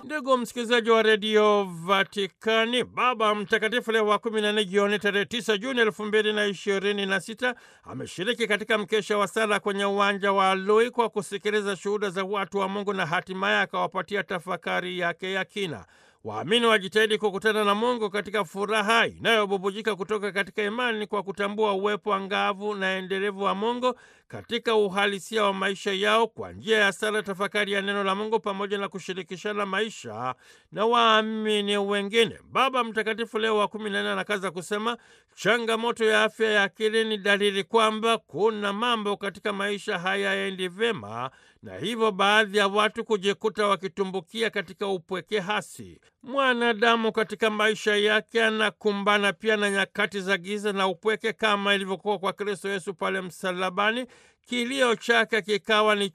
Ndugu msikilizaji wa redio Vatikani, Baba Mtakatifu Leo wa kumi na nne jioni tarehe tisa Juni elfu mbili na ishirini na sita ameshiriki katika mkesha wa sala kwenye uwanja wa Lui kwa kusikiliza shuhuda za watu wa Mungu na hatimaye akawapatia tafakari yake ya kina. Waamini wajitahidi kukutana na Mungu katika furaha inayobubujika kutoka katika imani kwa kutambua uwepo angavu na endelevu wa Mungu katika uhalisia wa maisha yao kwa njia ya sala, tafakari ya neno la Mungu pamoja na kushirikishana maisha na waamini wengine. Baba Mtakatifu Leo wa kumi na nne anakaza kusema changamoto ya afya ya akili ni dalili kwamba kuna mambo katika maisha hayaendi vyema, na hivyo baadhi ya watu kujikuta wakitumbukia katika upweke hasi. Mwanadamu katika maisha yake anakumbana pia na nyakati za giza na upweke, kama ilivyokuwa kwa Kristo Yesu pale msalabani. Kilio chake kikawa ni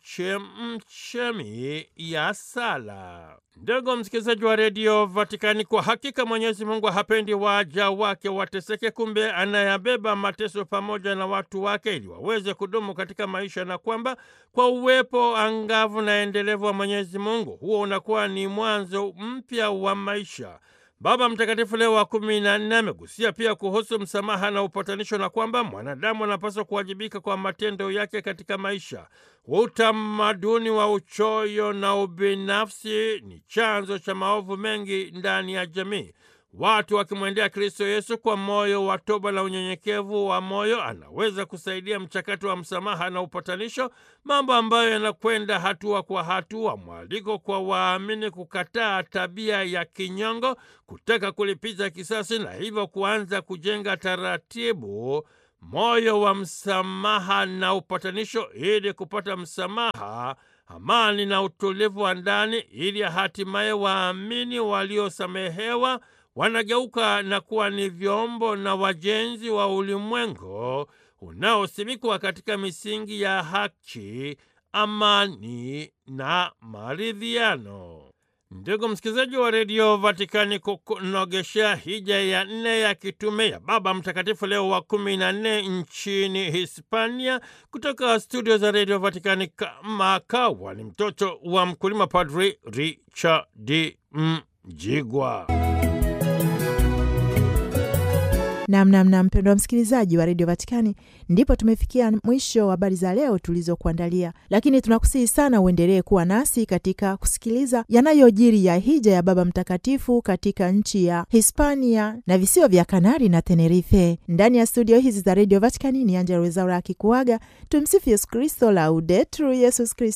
chemchemi ya sala. Ndugu msikilizaji wa redio Vatikani, kwa hakika Mwenyezi Mungu hapendi waja wake wateseke. Kumbe anayabeba mateso pamoja na watu wake ili waweze kudumu katika maisha, na kwamba kwa uwepo angavu na endelevu wa Mwenyezi Mungu, huo unakuwa ni mwanzo mpya wa maisha. Baba Mtakatifu Leo wa kumi na nne amegusia pia kuhusu msamaha na upatanisho na kwamba mwanadamu anapaswa kuwajibika kwa matendo yake katika maisha. Utamaduni wa uchoyo na ubinafsi ni chanzo cha maovu mengi ndani ya jamii. Watu wakimwendea Kristo Yesu kwa moyo wa toba na unyenyekevu wa moyo, anaweza kusaidia mchakato wa msamaha na upatanisho, mambo ambayo yanakwenda hatua kwa hatua. Mwaliko kwa waamini kukataa tabia ya kinyongo, kutaka kulipiza kisasi, na hivyo kuanza kujenga taratibu moyo wa msamaha na upatanisho, ili kupata msamaha amani na utulivu wa ndani, ili hatimaye waamini waliosamehewa wanageuka na kuwa ni vyombo na wajenzi wa ulimwengu unaosimikwa katika misingi ya haki, amani na maridhiano. Ndugu msikilizaji wa redio Vatikani, kukunogeshea hija ya nne ya kitume ya Baba Mtakatifu Leo wa kumi na nne nchini Hispania, kutoka studio za redio Vatikani kamakawa ni mtoto wa mkulima, Padri Richard Mjigwa. Namnamna mpendwa msikilizaji wa redio Vatikani, ndipo tumefikia mwisho wa habari za leo tulizokuandalia, lakini tunakusihi sana uendelee kuwa nasi katika kusikiliza yanayojiri ya hija ya Baba Mtakatifu katika nchi ya Hispania na visiwa vya Kanari na Tenerife. Ndani ya studio hizi za redio Vatikani ni Angela Wezaura akikuaga. Tumsifu Yesu Kristo, Laudetur Yesus Kristo.